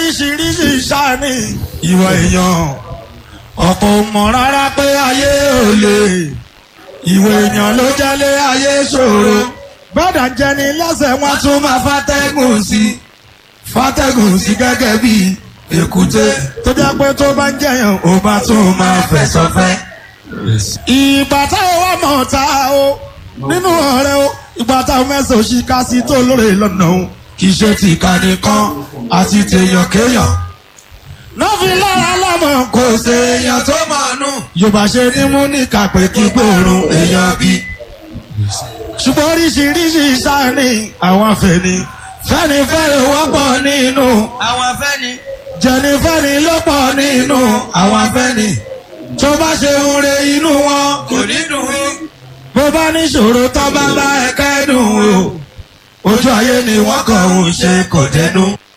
oríṣiríṣi sáni ìwà èèyàn ọ̀pọ̀ ò mọ̀ rárá pé ayé ò lè ìwà èèyàn ló jẹ́lé ayé ṣòro bọ́dà jẹni lẹ́sẹ̀ wọn tún máa fàtẹ́gùn sí fàtẹ́gùn sí gẹ́gẹ́ bí èkúté tó jẹ́ pé tó bá ń jẹyàn ó bá tún máa fẹ̀sọ̀ fẹ́. ìgbà táwọn wà mọ̀ ta o nínú ọ̀rẹ́ o ìgbà táwọn mẹ́sàn-án ṣì ká sí tó lóore lọ́nà o kì í ṣe ti ìkànnì kan àti tèèyàn kéèyàn. lọ́fi lára lọ́mọ kò ṣe èèyàn tó máa nù. yorùbá ṣe ní mú ní kàpé kí gbòòrùn èèyàn bí. ṣùgbọ́n oríṣiríṣi sáni àwọn afẹ́ni fẹ́ni fẹ́ni wọ́pọ̀ nínú àwọn afẹ́ni. jẹnifẹ́ni ló pọ̀ nínú àwọn afẹ́ni tó bá ṣe ń re inú wọn kò ní dùn ún. bó bá níṣòro tó bá bá ẹ kẹ́dùn o ojú ayé ni wọ́n kàn ń ṣe kò dẹnu.